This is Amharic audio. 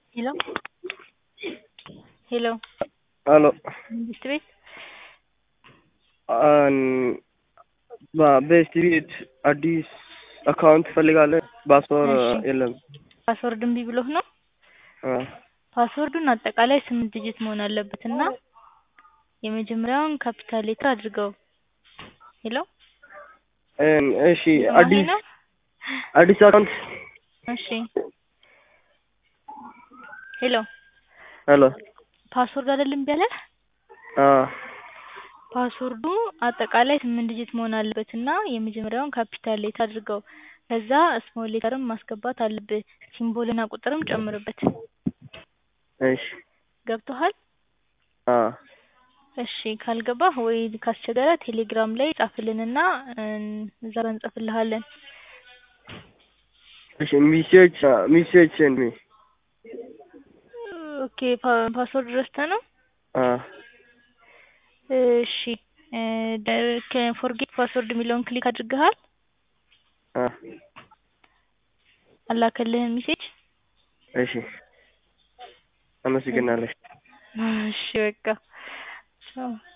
ሄሎ ሄሎ ሄሎ መንግስት ቤት በቤስት ቤት አዲስ አካውንት እፈልጋለሁ። ፓስወርድ እሺ። የለም። ፓስወርድ እምቢ ብሎህ ነው? አ ፓስወርዱን አጠቃላይ ስምንት ዲጂት መሆን አለበት እና የመጀመሪያውን ካፒታል ሌተር አድርገው። ሄሎ እም፣ እሺ እየሰማኸኝ አዲስ ነው? አዲስ አካውንት እሺ ሄሎ ሄሎ ፓስወርድ አይደል እምቢ አለህ? አ ፓስወርዱ አጠቃላይ ስምንት ዲጂት መሆን አለበት እና የመጀመሪያውን ካፒታል ሌተር አድርገው። ከዛ ስሞል ሌተርም ማስገባት አለብህ። ሲምቦልና ቁጥርም ጨምርበት። እሺ ገብቶሃል? አ እሺ ካልገባህ ወይ ካስቸገረ ቴሌግራም ላይ ጻፍልንና እን እዛ ጋር እንጽፍልሃለን። እሺ ሚሴጅ ሚሴጅ ሴንድ ሚ ኦኬ ፓ- ፓስወርድ ረስተህ ነው? አ እሺ ፎርጌት ፓስወርድ የሚለውን ክሊክ አድርገሃል? አ አላከልህም ሜሴጅ? እሺ አመሰግናለሁ። እሺ በቃ ቻው።